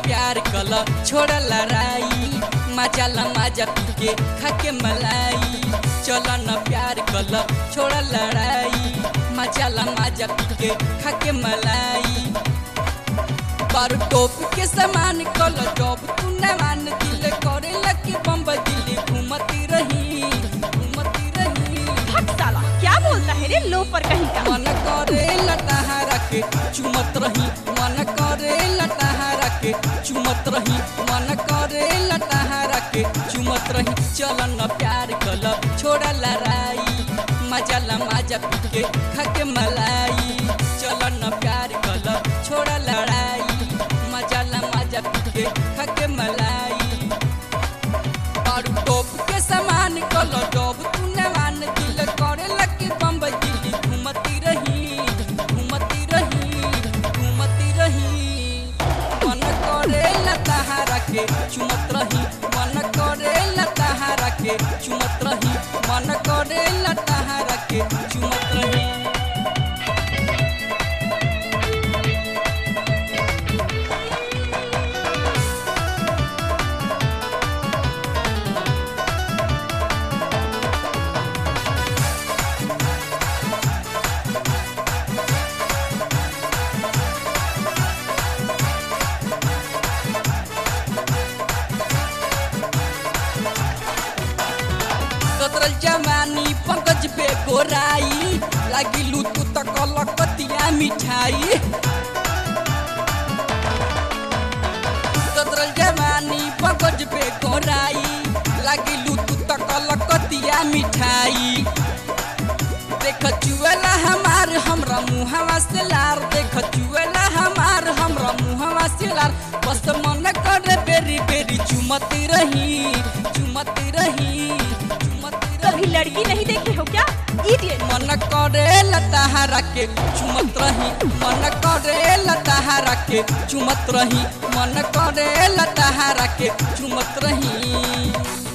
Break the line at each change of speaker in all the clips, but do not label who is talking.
प्यार कल छोड़ लड़ाई मजा ला मजा पी के खा के मलाई चल न प्यार कल छोड़ लड़ाई मजा ला मजा पी के खा के मलाई पर टोप के समान कल जब तू न मान दिल करे लकी बम्बई दिल्ली घूमती रही घूमती रही
हट साला क्या बोलता है रे लो पर कहीं का
मन करे लटहारा के चुमत रही मन करे लटहारा के चुमत रही मन करे लटहारा के चुमत रही चल न प्यार कल छोड़ लड़ाई मजा ला मजा पी के खा के मलाई चल न प्यार कल छोड़ लड़ाई मजा ला मजा पी के खा के मलाई और टोप के समान कल जब तू न मान दिल करे लकी बम्बई दिल्ली घूमती रही घूमती रही घूमती रही मन करे लताहारा के चुमत रही मन करे लताहारा के चुमत रही मन करे लताहारा के चुमत रही कतरल जवानी पंकज पे गोराई लागिलू तू त कलकतिया मिठाई कतरल जवानी पंकज पे गोराई लागिलू तू त कलकतिया मिठाई देख चुएला हमार हमरा मुहवा से लार देख चुएला हमार हमरा मुहवा से लार बस मन करे बेरी बेरी चुमती रही चुमती रही चुमती
कभी
रही
लड़की नहीं देखी हो क्या इडियट
मन करे लताहारा के चुमत रही मन करे लताहारा के चुमत रही मन करे लताहारा के चुमत रही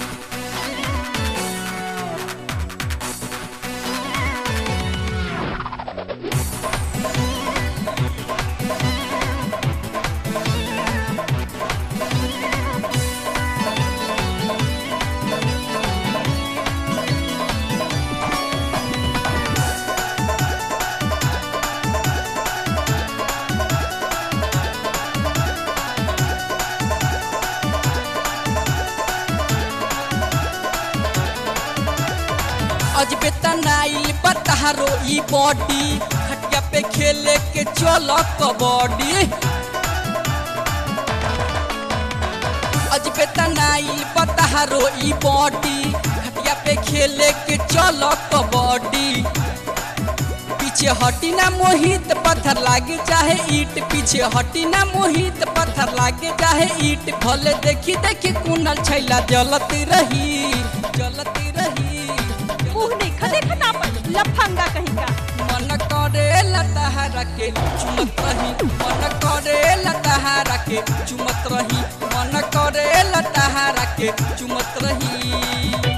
अजबे तनाइल बतारो ई बॉडी खटिया पे खेले के चल कबड्डी अजबे तनाइल बतारो ई बॉडी खटिया पे खेले के चल कबड्डी पीछे हटी ना मोहित पत्थर लागे चाहे ईट पीछे हटी ना मोहित पत्थर लागे चाहे ईट भले देखी देखी कुनल छैला जलती रही जलती रही
मुंह नहीं खदे खता पर लफंगा कहीं का
मन करे लताहारा के चुमत रही मन करे लताहारा के चुमत रही मन करे लताहारा के चुमत रही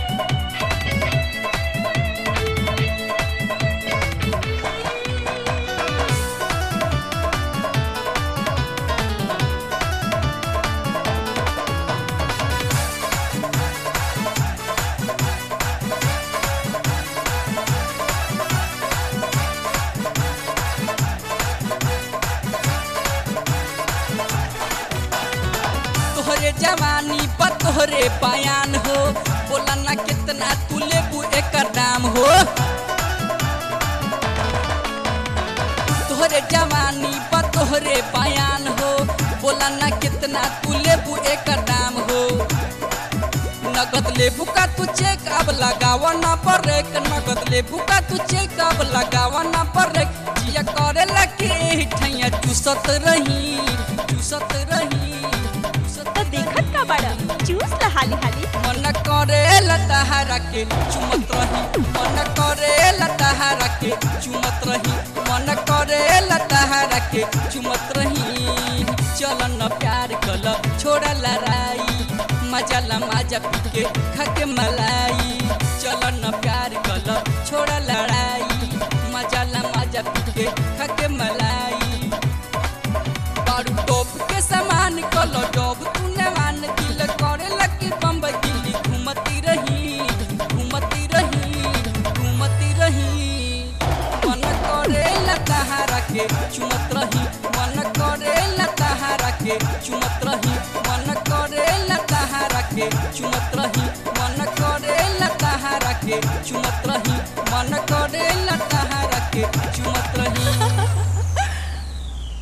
तोहरे जवानी पर तोहरे बयान हो बोला ना कितना तू लेबू एकर दाम हो तोहरे जवानी पर तोहरे बयान हो बोला ना कितना तू लेबू एकर दाम हो नगद लेबू का तू चेक अब लगावा ना परेक नगद लेबू का तू चेक अब लगावा ना परेक जिया करे लगे ठैया चूसत रही चूसत रही चूसत
तो देखत का बड़ा चूस ला हाली हाली
मन करे लताहारा के चुमत रही मन करे लताहारा के चुमत रही मन करे लताहारा के चुमत रही चल न प्यार कल छोड़ लड़ाई मजा ला मजा पी के खा के मलाई चल न प्यार कल छोड़ लड़ाई मजा ला मजा पी के खा के मलाई बारू टोप के सामान के चुमत रही